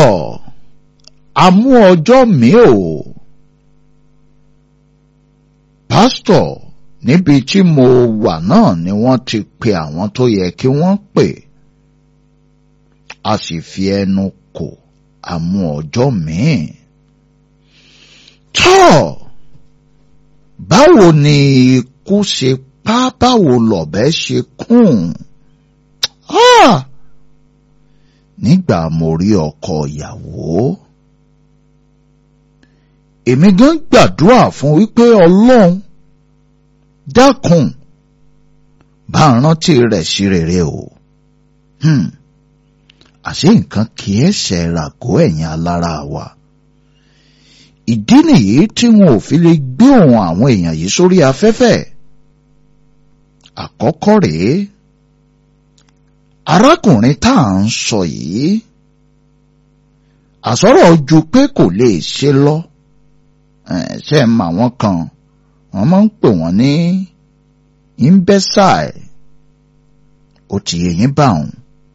àmú ọjọ́ mi ò pásítọ̀ níbi tí mo wà náà ni wọ́n ti pe àwọn tó yẹ kí wọ́n pè a sì fi ẹnu kò àmú ọjọ́ míì tọ́ báwo ni ikú ṣe pa báwo lọ̀bẹ ṣe kùn ah! nígbà mo rí ọkọ ìyàwó èmi gan gbàdúrà fún wípé ọlọ́run dákun bá rántí rẹ̀ sí rere o hmm. àṣé nǹkan kì í ṣe ràgó ẹ̀yìn alára wa ìdí nìyí tí wọn ò fi lè gbé ohùn àwọn èèyàn yìí sórí afẹ́fẹ́ àkọ́kọ́ rèé arákùnrin tá à ń sọ yìí àsọ̀rọ̀ ju pé kò lè ṣe lọ ṣe é mà wọ́n kan wọ́n máa ń pè wọ́n ní imbecile ó ti yé yín bá òun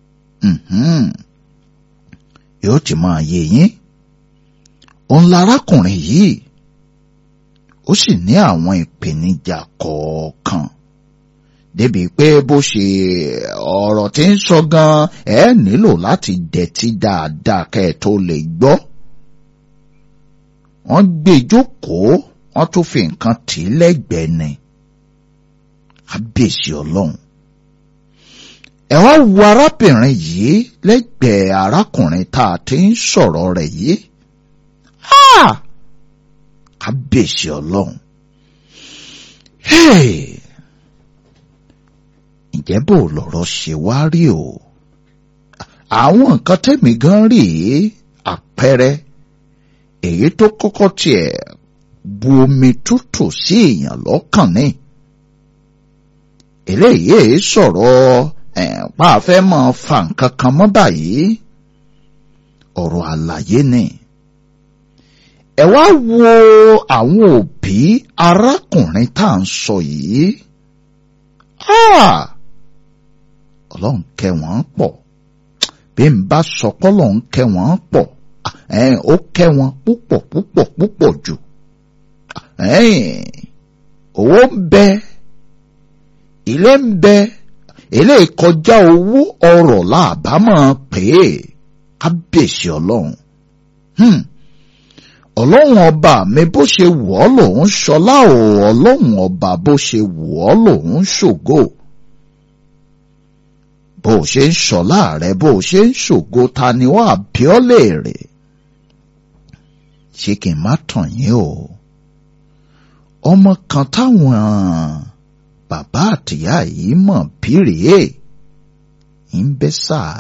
yóò ti máa yé yín òun larákùnrin yìí ó sì ní àwọn ìpèníjà kọ̀ọ̀kan débi pé bó ṣe ọ̀rọ̀ tí ń sọ gan ẹ nílò láti dẹ̀tí dáadáa kẹ́ ẹ tó lè gbọ́. wọ́n gbé jókòó wọ́n tún fi nǹkan tì í lẹ́gbẹ̀ẹ́ ni. kábíyèsí ọlọ́run. ẹ wá wo arábìnrin yìí lẹ́gbẹ̀ẹ́ arákùnrin tá a ti ń sọ̀rọ̀ rẹ̀ yìí. kábíyèsí ọlọ́run. Hey! ǹjẹ́ bò lọ̀rọ̀ ṣe wá rí o àwọn nǹkan tẹ̀mí gan rí àpẹẹrẹ èyí tó kọ́kọ́ tiẹ̀ bu omi tútù sí èèyàn lọ́kàn ní eléyìí sọ̀rọ̀ pa afẹ́ máa fa nǹkan kan mọ́ báyìí ọ̀rọ̀ àlàyé ni ẹ wá wo àwọn òbí arákùnrin tá à ń sọ yìí. Ah! ọlọ́run kẹ́ wọ́n pọ̀ bí n bá sọ pé ọlọ́run kẹ́ wọ́n pọ̀ ó kẹ́ wọn púpọ̀ púpọ̀ púpọ̀ jù owó ń bẹ ilé ń bẹ ilé ìkọjá owó ọrọ̀ làbámọ̀ pé kábíyèsí ọlọ́run ọlọ́run ọba mi bó ṣe wọ̀ ọ́ lòun ṣọlá o ọlọ́run ọba bó ṣe wọ̀ ọ́ lòun ṣògo bó o ṣe ń ṣọlá rẹ bó o ṣe ń ṣògo ta ni wọ́n àbíọ́ léèrè ṣé kí n má tàn yín o ọmọ kan táwọn bàbá àtìyá yìí mọ̀ bí rèé ń bẹ́ sáà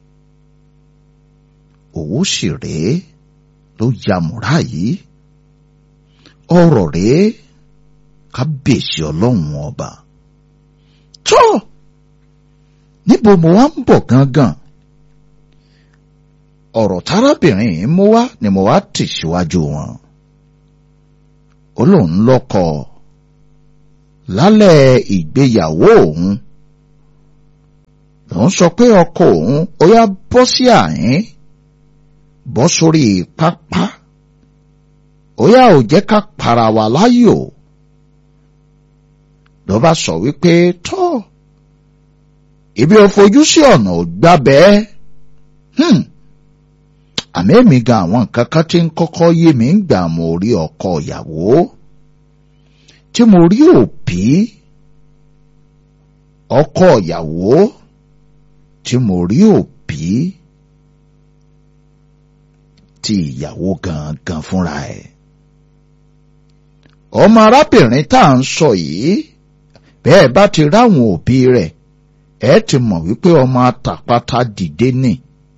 òwò sì rèé ló ya múra yìí ọ̀rọ̀ rèé kábíyèsí ọlọ́run ọba tó níbo mo wá ń bọ̀ gangan ọ̀rọ̀ tárábìnrin yìí mú wá ni mo wá tì síwájú wọn ó lóun lọ́kọ lálẹ́ ìgbéyàwó òun lòun sọ pé ọkọ òun ó yá bọ́ sí àyín bọ́ sórí pápá ó yá ò jẹ́ ká para wa láyò ló bá sọ wípé tọ́ ibi ò fojú sí ọ̀nà ò gbá bẹ́ẹ̀ àmì èmi gan àwọn nǹkan kan tí ń kọ́kọ́ yé mi ń gbà mo rí ọkọ ìyàwó tí mo rí òbí ọkọ ìyàwó tí mo rí òbí ti ìyàwó gangan fúnra ẹ̀. ọmọ arábìnrin tá à ń sọ yìí bẹ́ẹ̀ bá ti ráwọn òbí rẹ̀ ẹ ti mọ̀ wípé ọmọ àtàpátá dìde ni.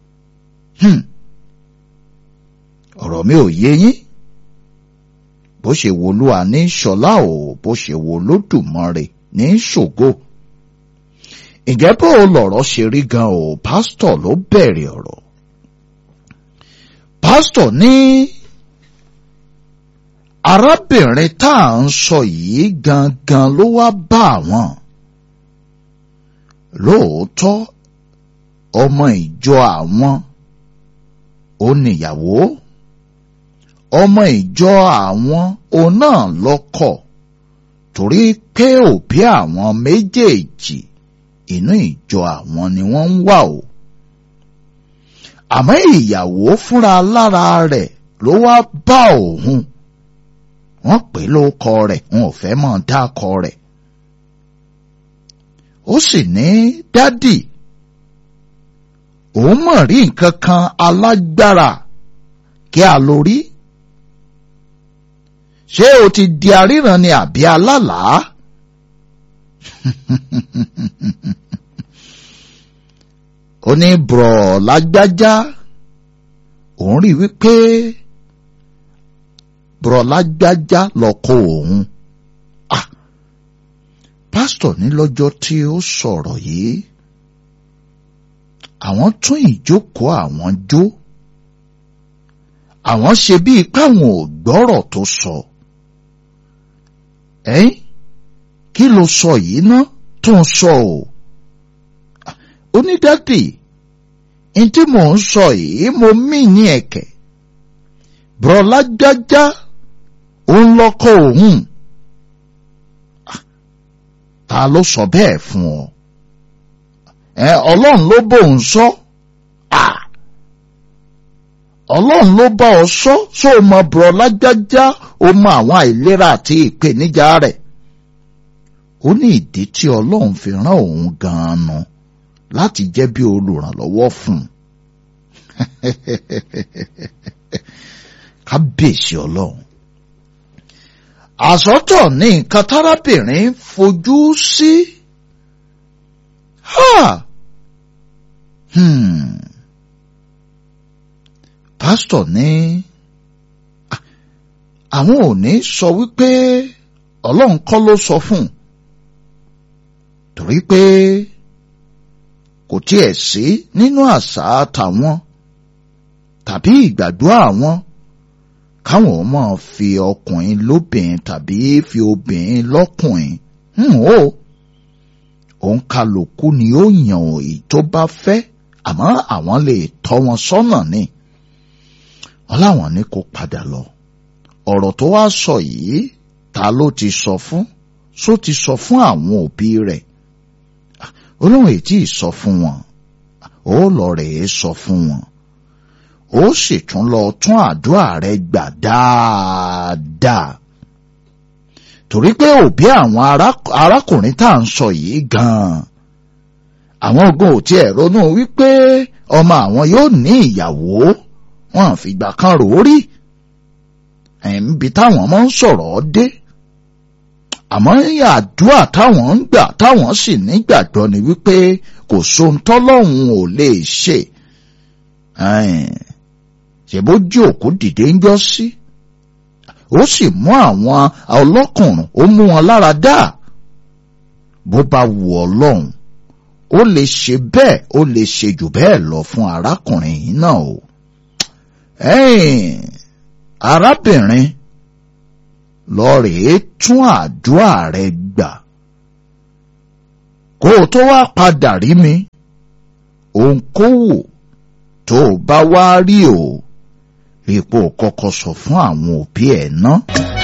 ọ̀rọ̀ mi ò yé yín bó ṣe wo Olúwa ní ṣọlá o bó ṣe wo Olódùmarè ní ṣògo. ǹjẹ́ bó lọ̀rọ̀ ṣe rí gan o pásítọ̀ ló bẹ̀rẹ̀ ọ̀rọ̀ pásítọ̀ ní arábìnrin tá à ń sọ yìí gangan ló wá bá àwọn lóòótọ́ ọmọ ìjọ àwọn ó níyàwó ọmọ ìjọ àwọn òun náà lọ́kọ torí pé òbí àwọn méjèèjì inú ìjọ àwọn ni wọ́n ń wà o àmọ́ ìyàwó fúnra lára rẹ̀ ló wá bá òun wọ́n pè lóko rẹ̀ wọn ò fẹ́ mọ̀ dákọ rẹ̀ ó sì ní dádì òun mọ̀ rí nǹkan kan alágbára kí a lò rí ṣé o ti di aríran ni àbí alálàá ó ní bùrọ̀ lágbájá òun rí wípé bùrọ̀ lágbájá lọ́kọ òun ah pásítọ̀ ní lọ́jọ́ tí ó sọ̀rọ̀ yìí àwọn tún ìjókòó àwọn jó àwọn ṣe bíi káwọn ò gbọ́rọ̀ tó sọ ẹ́yìn kí ló sọ yìí ná tó ń sọ o onídàdì ní tí mò ń sọ yìí mo mí ní ẹ̀kẹ́ bùrọ̀lá jájá òun lọ́kọ òun ta ló sọ bẹ́ẹ̀ fún ọ ẹ ọlọ́run ló bóun sọ ọlọ́run ló bá ọ sọ só o mọ bùrọ̀lá jájá o mọ àwọn àìlera àti ìpèníjà rẹ̀ ó ní ìdí tí ọlọ́run fi rán òun gan-an nu láti jẹ́ bí olùrànlọ́wọ́ fún un kábíyèsí ọlọ́run àsọtọ̀ ní nǹkan tárábìnrin fojú sí pásítọ̀ ní àwọn ò ní sọ wípé ọlọ́run kọ́ ló sọ fún un torí pé kò tiẹ̀ sí nínú àṣà tàwọn tàbí ìgbàgbọ́ àwọn káwọn máa fi ọkùnrin lóbìnrin tàbí fi obìnrin lọ́kùnrin ó òun kálukú ni ó yàn èyí tó bá fẹ́ àmọ́ àwọn lè tọ́ wọn sọ́nà ni wọ́n láwọn ní kó padà lọ ọ̀rọ̀ tó wá sọ yìí ta ló ti sọ fún só ti sọ fún àwọn òbí rẹ̀ olóhùn ètí sọ fún wọn ó lọ rèé sọ fún wọn ó sì tún lọ tún àdúrà rẹ̀ gbà dáadáa torí pé òbí àwọn arákùnrin tá à ń sọ yìí gan-an àwọn ogun ò tiẹ̀ ronú wípé ọmọ àwọn yóò ní ìyàwó wọn àfìgbà kan rò ó rí ẹ̀ǹbi táwọn máa ń sọ̀rọ̀ dé àmọ́ àdúrà táwọn ń gbà táwọn sì nígbàgbọ́ ni wípé kò sóhun tọ́lọ́hun ò lè ṣe ṣèbójú òkú dìde ń jọ sí ó sì mú àwọn ọlọ́kùnrin ó mú wọn lára dá bó bá wù ọlọ́run ó lè ṣe bẹ́ẹ̀ ó lè ṣe jù bẹ́ẹ̀ lọ fún arákùnrin yìí náà o arábìnrin lọ rèé tún àdúrà rẹ gbà kó o tó wá padà rí mi òǹkówò tó o bá wá rí o rí pé o kọ́kọ́ sọ fún àwọn òbí ẹ̀ náà.